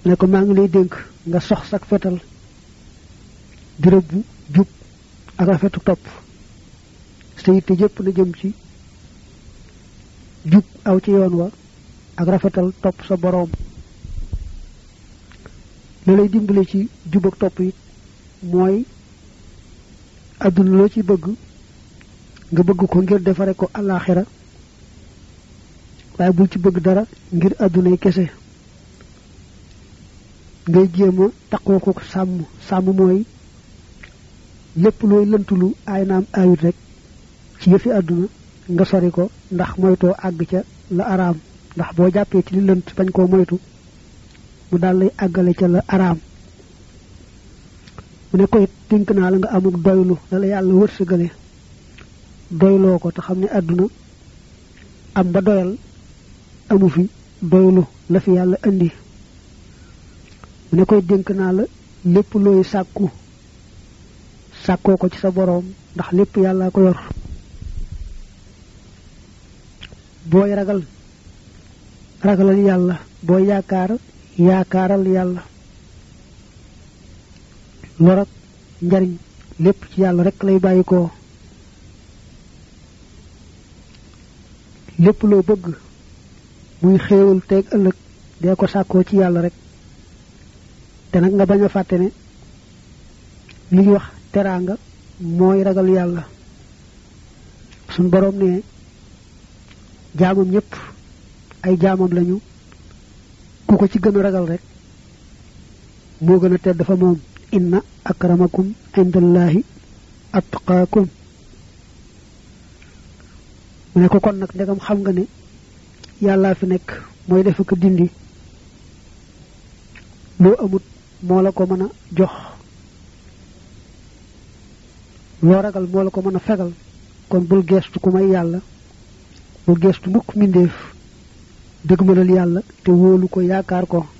ne ko maa ngi lay dénk nga sox sak fetal di rëbbu jub ak rafetu topp sa yitte jëpp na jëm ci jub aw ci yoon wa ak rafetal topp sa boroom la lay dimbale ci jub ak topp it mooy àdduna loo ci bëgg nga bëgg ko ngir defare ko alaxira waaye bul ci bëgg dara ngir àddunay kese ngay jéem a taqoo ko sàmm sàmm mooy lépp looy lëntulu aay naam aayut rek ci yëfi àdduna nga sori ko ndax moytoo àgg ca la araam ndax boo jàppee ci li lënt bañ koo moytu mu daal lay àggale ca la araam mu ne ko it dénk naa la nga amuk doylu la la yàlla wërsëgale doyloo ko te xam ne àdduna am ba doyal amu fi doylu la fi yàlla indi mu ne koy dénk naa la lépp looy sàkku sàkkoo ko ci sa boroom ndax lépp yàlla ko yor booy ragal ragalal yàlla booy yaakaar yaakaaral yàlla lor ak njariñ lépp ci yàlla rek lay bàyyi ko lépp loo bëgg muy xéewal teeg ëllëg dee ko sàkkoo ci yàlla rek te nag nga bañ a fàtte ne li ñuy wax teraanga mooy ragal yàlla suñ boroom ne jaamam ñépp ay jaamam lañu ku ko ci gën a ragal rek moo gën a tedd fa moom inna akramakum indallahi atqaakum mu ne ko kon nag ndegam xam nga ne yàllaa fi nekk mooy def ko dindi loo amut moo la ko mën a jox loo ragal moo la ko mën a fegal kon bul geestu ku may yàlla bul geestu mukk mbindeef dëgmalal yàlla te wóolu ko yaakaar ko